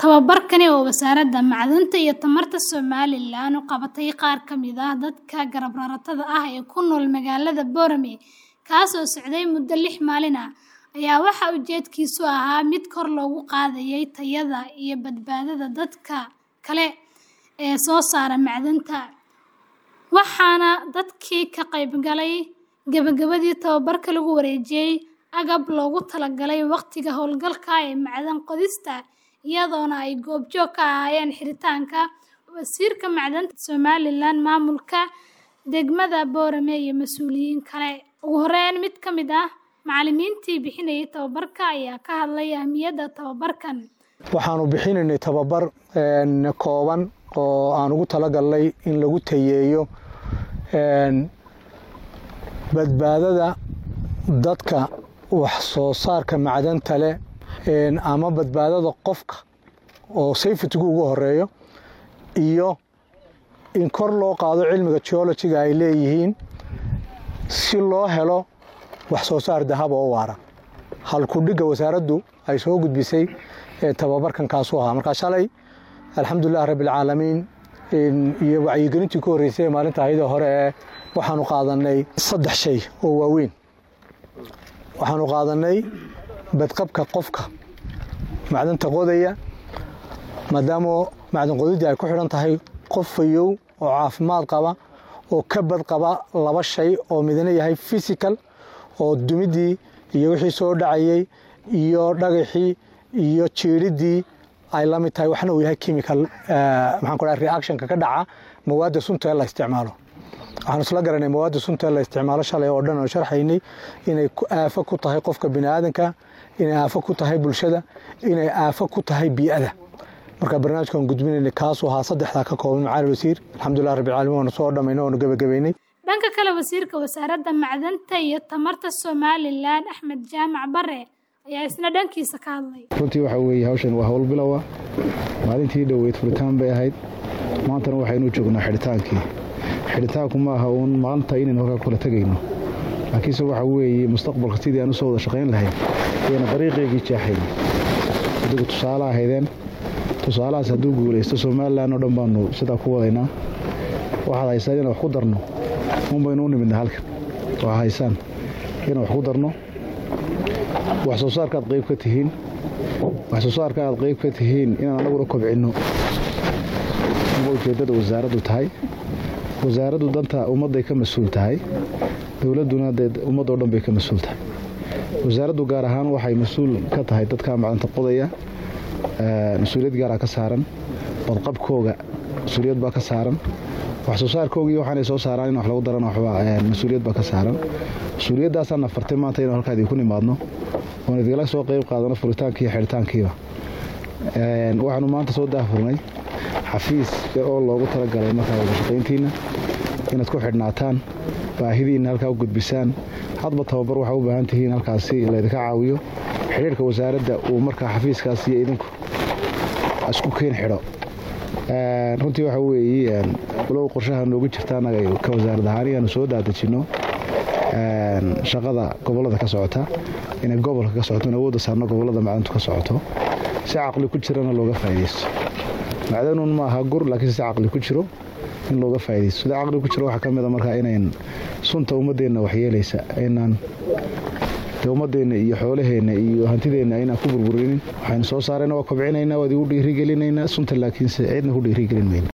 Tababarkani oo Wasaaradda Macdanta iyo Tamarta Somalilan u qabatay qaar ka mid ah dadka garab raratada ah ee ku nool magaalada Boorame, kaas oo socday muddo lix maalin ah, ayaa waxa ujeedkiisu ahaa mid kor loogu qaadayay tayada iyo badbaadada dadka kale ee soo saara macdanta, waxaana dadkii ka qaybgalay gabagabadii tababarka lagu wareejiyay agab loogu talagalay waqtiga hawlgalka ee macdan qodista, iyadoona ay goobjoog ka ahaayeen xiritaanka Wasiirka Macdanta Somalilan, maamulka degmada Boorame iyo mas'uuliyiin kale. Ugu horeyn, mid ka mid ah macallimiintii bixinayay tababarka ayaa ka hadlay ahmiyadda tababarkan. waxaanu bixinaynay tababar kooban oo aan ugu talagalnay in lagu tayeeyo badbaadada dadka wax soo saarka macdanta leh ama badbaadada qofka oo safetygu ugu horeeyo iyo in kor loo qaado cilmiga geologiga ay leeyihiin si loo helo wax soo saar dahab oo waara halkudhigga wasaaraddu ay soo gudbisay tababarkan kaasuu ahaa markaa shalay alxamdulilah rabbialcaalamiin iyo wacyigelintii ku horreysay ee maalinta ayada hore ee waxaanu qaadanay saddex shay oo waaweyn waxaanu qaadanay badqabka qofka macdanta qodaya maadaama macdan qodiddii ay ku xidhan tahay qof fayow oo caafimaad qaba oo ka bad qaba laba shay oo midna yahay physical oo dumiddii iyo wixii soo dhacayay iyo dhagaxii iyo jiiriddii ay la mid tahay waxna uu yahay chemical maxaan ku dhahay reactionka ka dhaca mawaadda sunta ee la isticmaalo waxaanu isla garanay mawaadda sunta ee la isticmaalo shalay oo dhan oo sharxaynay inay aafo ku tahay qofka bini aadanka inay aafo ku tahay bulshada inay aafo ku tahay bii'ada marka barnaamijkan gudbinaynay kaasuu ahaa saddexdaa ka kooban macaali wasiir alxamdulilah rabbil caalamiin waanu soo dhammaynay waanu gebagabaynay dhanka kale wasiirka wasaaradda macdanta iyo tamarta somalilan axmed jaamac bare ayaa isna dhankiisa ka hadlay runtii waxa weeye hawshan waa hawl bilowa maalintii dhoweyd furitaan bay ahayd maantana waxaynu joognaa xidhitaankii xidhitaanku ma aha uun maanta inaynu halkaa kula tegayno laakiinse waxa weeye mustaqbalka sidii aan usoo wada shaqayn lahayn ayayna dariiqeygii jeexayn adigu tusaale ahaydeen tusaalahaas hadduu guulaysto somalilan oo dhan baanu sidaa ku wadaynaa waxaad haysaan inaan wax ku darno un baynu u nimidna halkan waxaa haysaan inaan wax ku darno wax soo saarka aad qayb ka tihiin wax soo saarka aad qayb ka tihiin inaan anaguna kobcinno uma ujeeddada wasaaraddu tahay wasaaraddu danta ummadday ka mas-uul tahay dowladduna dee ummaddoo dhan bay ka mas-uul tahay wasaaraddu gaar ahaan waxay mas-uul ka tahay dadkaa macdanta qodaya mas-uuliyad gaaraa ka saaran badqabkooga mas-uuliyad baa ka saaran wax soo saarkoogii waxaanay soo saaraan in wax lagu darana mas-uuliyad baa ka saaran mas-uuliyaddaasaan nafartay maanta inuu halkaa idinku nimaadno oon idinla soo qayb qaadano furitaankii iyo xidhitaankiiba waxaanu maanta soo daahfurnay xafiis oo loogu talagalay markaa wadashaqayntiinna inaad ku xidhnaataan baahidiinna halkaa u gudbisaan hadba tababar waxaa u baahan tihiin halkaasi laydinka caawiyo xidhiirka wasaaradda uu markaa xafiiskaas iyo idinku isku keen xidho runtii waxa weeye walow qorshaha noogu jirta annaga ka wasaarad ahaan inaanu soo daadejinno shaqada gobollada ka socota inay gobolka ka socoto in awoodda saarno gobollada macdantu ka socoto si caqli ku jirana looga faa'iidaysto macdanuun ma aha gur laakiin si caqli ku jiro in looga faa'iidaysto sida caqli ku jiro waxaa ka mid a markaa inayn sunta ummaddeenna waxyeelaysa aynaan dee ummaddeenna iyo xoolaheenna iyo hantideenna aynaan ku burburinin waxaynu soo saarayna waa kobcinaynaa waad igu dhiirigelinaynaa sunta laakiinse cidna ku dhiirigelin mayno